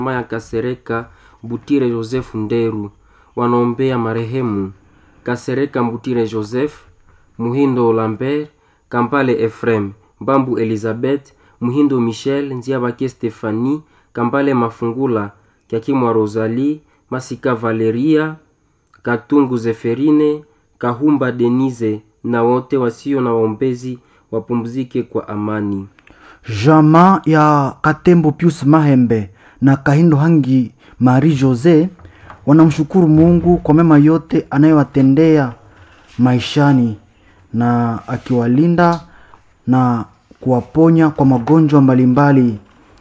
Jamaa ya Kasereka Butire Joseph Nderu wanaombea marehemu Kasereka Mbutire Joseph, Muhindo Lambert, Kampale Efrem, Mbambu Elizabeth, Muhindo Michel, Nziabake Stefani, Kambale Mafungula, Kyakimwa Rosalie, Masika Valeria, Katungu Zeferine, Kahumba Denise na wote wasio na waombezi wapumzike kwa amani. Jamaa ya Katembo Pius Mahembe na Kahindo Hangi Marie Jose wanamshukuru Mungu kwa mema yote anayowatendea maishani na akiwalinda na kuwaponya kwa magonjwa mbalimbali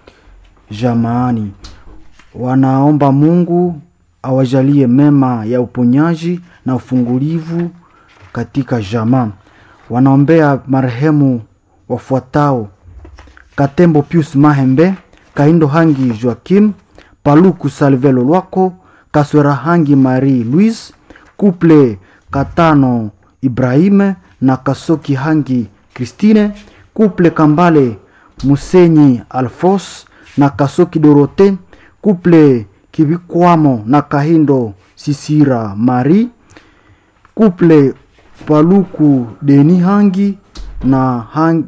jamaani. Wanaomba Mungu awajalie mema ya uponyaji na ufungulivu katika jamaa. Wanaombea marehemu wafuatao: Katembo Pius Mahembe, Kahindo Hangi Joakim, Paluku Salvelo Lwako, Kaswera Hangi Marie Louise, Couple Katano Ibrahime na Kasoki Hangi Christine, Couple Kambale Musenyi Alfos na Kasoki Dorote, Couple Kibikwamo na Kahindo Sisira Marie, Couple Paluku Deni Hangi na Hangi,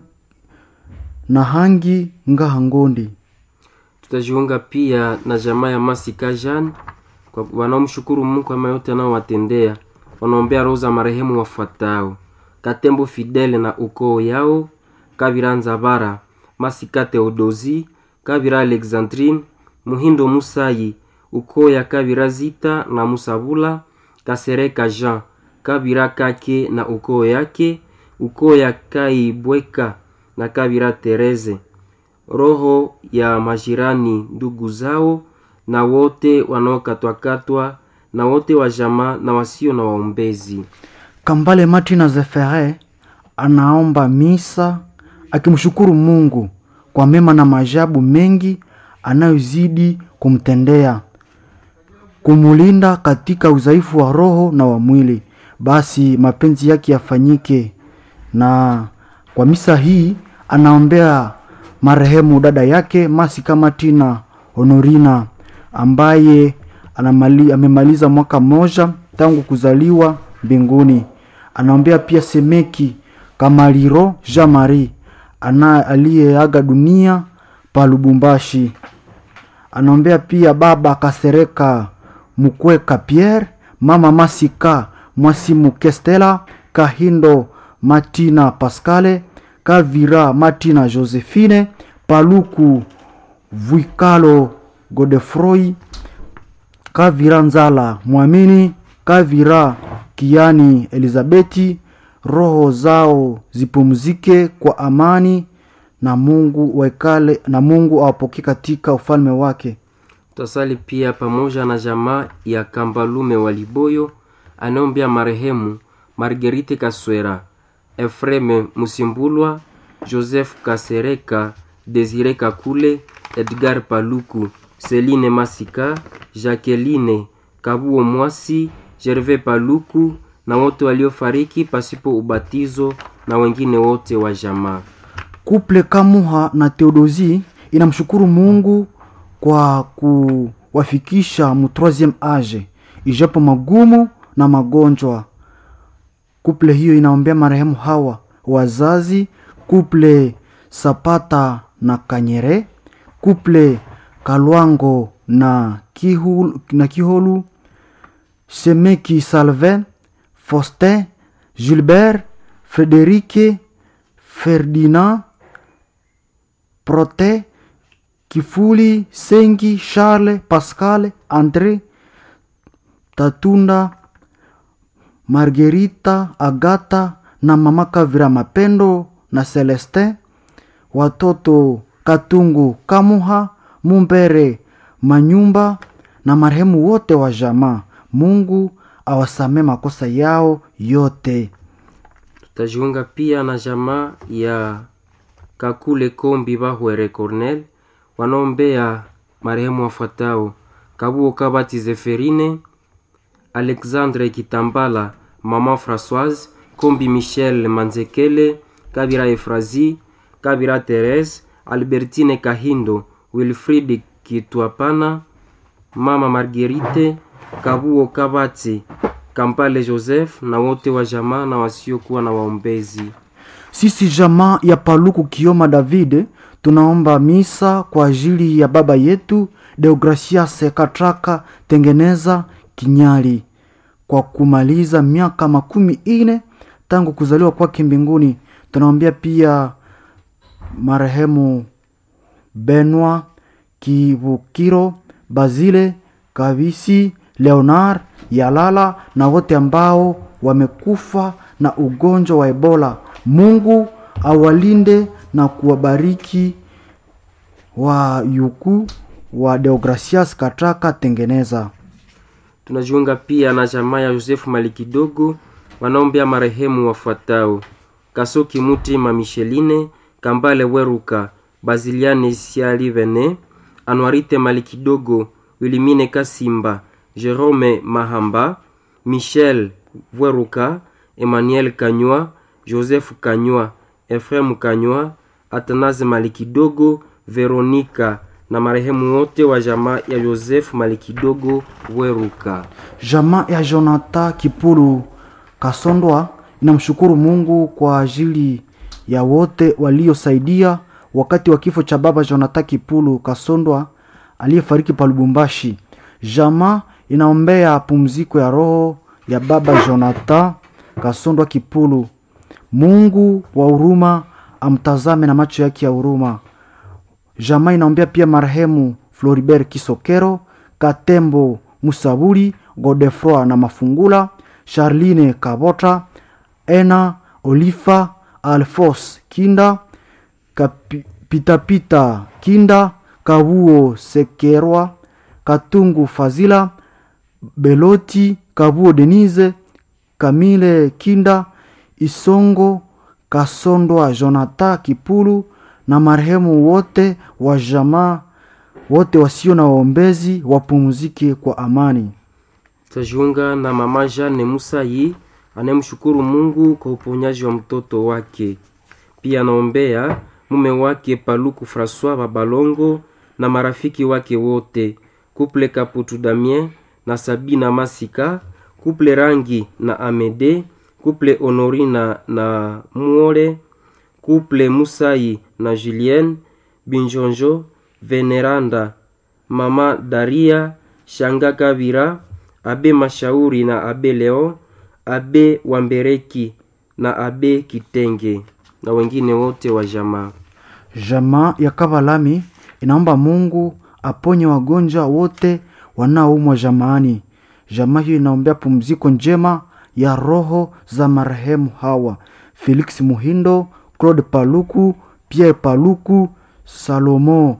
na Hangi Ngahangondi. Tutajiunga pia na jamaa ya Masika Jean kwa wanaomshukuru Mungu kwa mema yote anaowatendea. Wanaombea roho za marehemu wafuatao: Katembo Fidele na ukoo yao, Kabira Nzabara, Masika Theodosi, Kabira Alexandrine, Muhindo Musayi, ukoo ya Kabira Zita na Musabula, Kasereka Jean, Kabira Kake na ukoo yake, ukoo ya Kaibweka na Kabira Tereze, roho ya majirani ndugu zao na wote wanaokatwakatwa na wote wa jamaa na wasio na waombezi. Kambale Martina Zefere anaomba misa akimshukuru Mungu kwa mema na maajabu mengi anayozidi kumtendea, kumulinda katika udhaifu wa roho na wa mwili. Basi mapenzi yake yafanyike. Na kwa misa hii anaombea marehemu dada yake Masika Martina Honorina ambaye anamali, amemaliza mwaka mmoja tangu kuzaliwa mbinguni. Anaombea pia Semeki Kamaliro Jean Marie ana aliyeaga dunia pa Lubumbashi. Anaombea pia baba Kasereka Mukweka Pierre, mama Masika Mwasimu Kestela, Kahindo Martina Pascale, Kavira Martina Josephine, Paluku Vuikalo Godefroy, Kavira Nzala Mwamini, Kavira Kiani Elizabeti, roho zao zipumzike kwa amani na Mungu waikale na Mungu awapokee katika ufalme wake. Tutasali pia pamoja na jamaa ya Kambalume wa Liboyo anaombea marehemu Marguerite Kaswera, Efreme Musimbulwa, Joseph Kasereka, Desire Kakule, Edgar Paluku, Celine Masika, Jacqueline Kabuo Mwasi, Gervais Paluku na wote waliofariki pasipo ubatizo na wengine wote wa jamaa. Kuple Kamuha na Theodosi inamshukuru Mungu kwa kuwafikisha mu troisieme age ijapo magumu na magonjwa. Kuple hiyo inaombea marehemu hawa wazazi, kuple Sapata na Kanyere, kuple Kalwango na Kihulu, na Kiholu, Semeki Salvin, Faustin, Gilbert, Frederike, Ferdinand, Prote, Kifuli, Sengi, Charles, Pascal, Andre, Tatunda, Margerita, Agata na mama Kavira Mapendo na Celestin, watoto Katungu, Kamuha, Mumbere, Manyumba na marehemu wote wa jamaa. Mungu awasamee makosa yao yote. Tutajiunga pia na jamaa ya Kakule Kombi Bahwere Cornel wanaombea marehemu wafuatao: Kabuo Kabati Zeferine, Alexandre Kitambala, Mama Françoise Kombi, Michel Manzekele, Kabira Efrazi, Kabira Therese, Albertine Kahindo, Wilfrid Kitwapana, mama Marguerite Kabuo Kabati, Kampale Joseph na wote wa jamaa na wasiokuwa na waombezi. Sisi jamaa ya Paluku Kioma David tunaomba misa kwa ajili ya baba yetu Deogracias Katraka Tengeneza Kinyali kwa kumaliza miaka makumi ine tangu kuzaliwa kwake mbinguni. Tunaombea pia marehemu Benwa Kivukiro, Bazile Kavisi, Leonard Yalala na wote ambao wamekufa na ugonjwa wa Ebola. Mungu awalinde na kuwabariki wa yuku wa Deogracias Katraka Tengeneza. Tunajiunga pia na jamaa ya Yosefu Malikidogo wanaombea marehemu wafuatao: Kasoki Mutima Micheline, Kambale Weruka, Baziliane Sialivene, Anwarite Malikidogo, Wilimine Kasimba, Jerome Mahamba, Michel Weruka, Emmanuel Kanywa, Joseph Kanywa, Efrem Kanywa, Atanaze Malikidogo, Veronika na marehemu wote wa jamaa ya Yosefu Malikidogo Weruka. Jamaa ya Jonathan Kipulu Kasondwa inamshukuru Mungu kwa ajili ya wote waliosaidia wakati wa kifo cha baba Jonathan Kipulu Kasondwa aliyefariki pa Lubumbashi. Jamaa inaombea pumziko ya roho ya baba Jonathan Kasondwa Kipulu. Mungu wa huruma amtazame na macho yake ya huruma. Jamaa inaombea pia marehemu Floribert Kisokero, Katembo Musaburi, Godefroy na Mafungula, Charline Kabota, Ena Olifa, Alfos Kinda, Kapi- Pitapita Kinda, Kabuo Sekerwa, Katungu Fazila, Beloti, Kabuo Denise, Kamile Kinda, Isongo Kasondwa, Jonathan Kipulu na marehemu wote wa jamaa wote wasio na waombezi wapumzike kwa amani. Tajiunga na mama Jane Musayi anayemshukuru Mungu kwa uponyaji wa mtoto wake. Pia anaombea mume wake Paluku Francois Babalongo na marafiki wake wote, kuple Kaputu Damien na Sabina Masika, kuple Rangi na Amede, kuple Honorina na Muole, kuple Musayi na Julien Binjonjo, Veneranda, mama Daria, Shanga Kabira, Abe Mashauri na Abe Leon, Abe Wambereki na Abe Kitenge na wengine wote wa jamaa. Jamaa ya Kavalami inaomba Mungu aponye wagonjwa wote wanaoumwa jamaani. Jamaa hiyo inaombea pumziko njema ya roho za marehemu hawa: Felix Muhindo, Claude Paluku, Pierre Paluku, Salomo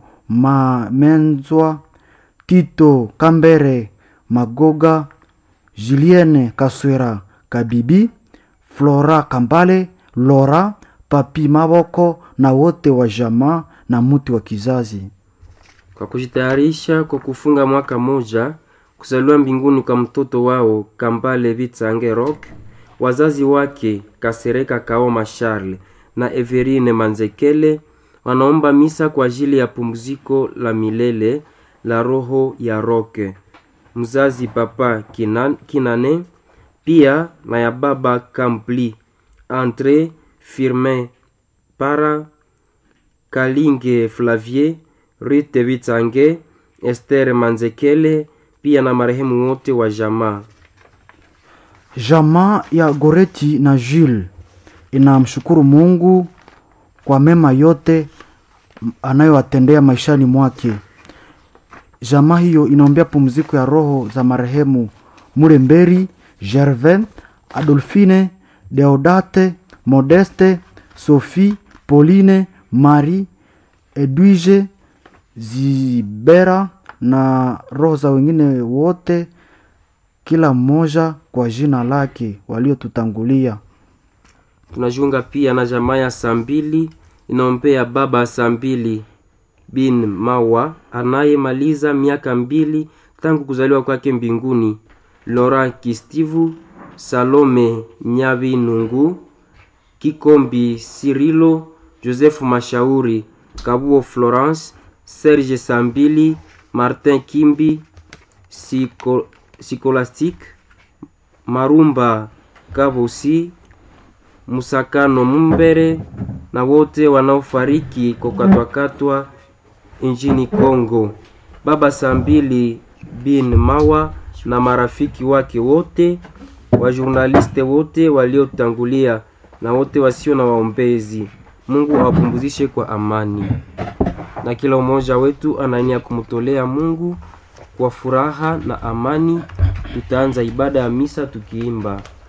Mamenzwa, Tito Kambere Magoga, Julienne Kaswera Kabibi, Flora Kambale, Lora Papi Maboko na wote wa jamaa na muti wa kizazi. kwa kujitayarisha kwa kufunga mwaka moja kuzaliwa mbinguni kwa mtoto wao Kambale Vitsange Rock, wazazi wake Kasereka Kaoma Charles na Everine Manzekele wanaomba misa kwa ajili ya pumziko la milele la roho ya Roke, mzazi Papa Kinan, Kinane, pia na ya baba Kampli Andre Firmin Para Kalinge Flavier, Rite Vitsange, Esther Manzekele, pia na marehemu wote wa jamaa. Jamaa ya Goreti na Jules inamshukuru Mungu kwa mema yote anayowatendea maishani mwake. Jamaa hiyo inaombea pumziko ya roho za marehemu Muremberi, Gervais, Adolphine, Deodate, Modeste, Sophie, Pauline, Marie, Edwige, Zibera na roho za wengine wote, kila mmoja kwa jina lake waliotutangulia. Tunajiunga pia na jamaa ya saa mbili inaombea baba saa mbili bin Mawa anayemaliza miaka mbili tangu kuzaliwa kwake mbinguni, Laurent Kistivu, Salome Nyabinungu, Kikombi Sirilo, Joseph Mashauri, Kabuo Florence, Serge Sambili, Martin Kimbi Siko, Sikolastik Marumba Kavosi Musakano Mumbere na wote wanaofariki kwa kukatwakatwa nchini Kongo. Baba Sambili bin Mawa na marafiki wake wote, wajurnaliste wote waliotangulia na wote wasio na waombezi. Mungu awapumzishe kwa amani, na kila mmoja wetu anania kumtolea Mungu kwa furaha na amani. Tutaanza ibada ya misa tukiimba